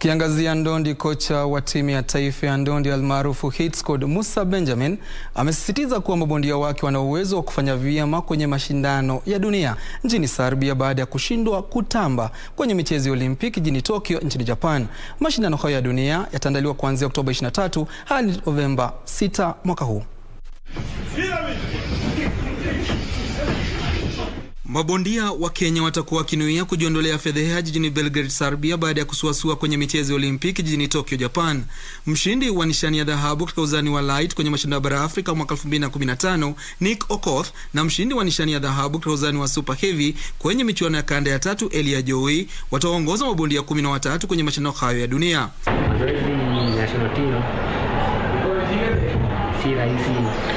Tukiangazia ndondi, kocha wa timu ya taifa ya ndondi almaarufu Hit Squad Musa Benjamin amesisitiza kuwa mabondia wake wana uwezo wa kufanya vyema kwenye mashindano ya dunia nchini Serbia baada ya kushindwa kutamba kwenye michezo ya Olimpiki jijini Tokyo nchini Japan. Mashindano hayo ya dunia yataandaliwa kuanzia Oktoba 23 hadi Novemba 6 mwaka huu. Mabondia wa Kenya watakuwa wakinuia kujiondolea fedheha jijini Belgrade, Serbia baada ya kusuasua kwenye michezo ya Olimpiki jijini Tokyo, Japan. Mshindi wa nishani ya dhahabu katika uzani wa light kwenye mashindano ya bara Afrika mwaka 2015 Nick Okoth na mshindi wa nishani ya dhahabu katika uzani wa super heavy kwenye michuano ya kanda ya tatu Elia Joey wataongoza mabondia kumi na watatu kwenye mashindano hayo ya dunia. Mazoezi national team si rahisi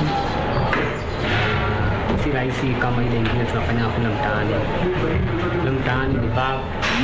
si rahisi kama ile ingine tunafanya kule mtaani. Kule mtaani ni bag,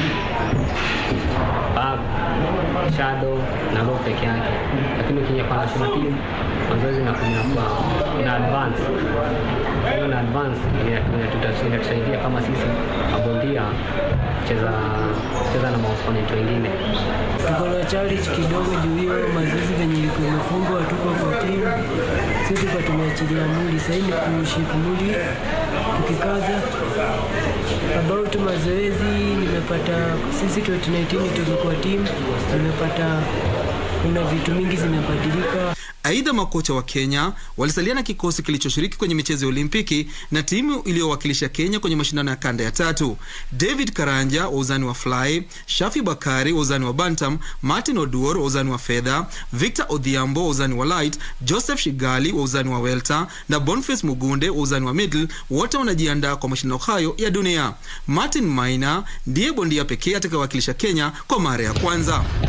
bag, shadow na row peke yake, lakini ukija kwa national team mazoezi inakuwa ina advance hiyo na advance inatusaidia kama sisi mabondia cheza cheza na maopponent wengine. Tuko na challenge kidogo juu hiyo mazoezi venye ilikuwa imefungwa, tuko kwa timu sisi tulikuwa tumeachilia mwili, sasa ni kuship mwili tukikaza. About mazoezi nimepata sisi 2019 tulikuwa timu, nimepata kuna vitu mingi zimebadilika. Aidha, makocha wa Kenya walisalia na kikosi kilichoshiriki kwenye michezo ya Olimpiki na timu iliyowakilisha Kenya kwenye mashindano ya kanda ya tatu: David Karanja wa uzani wa fly, Shafi Bakari wa uzani wa bantam, Martin Oduor wa uzani wa fedha, Victor Odhiambo wa uzani wa light, Joseph Shigali wa uzani wa welter na Boniface Mugunde wa uzani wa middle. Wote wanajiandaa kwa mashindano hayo ya dunia. Martin Maina ndiye bondia pekee atakayewakilisha Kenya kwa mara ya kwanza.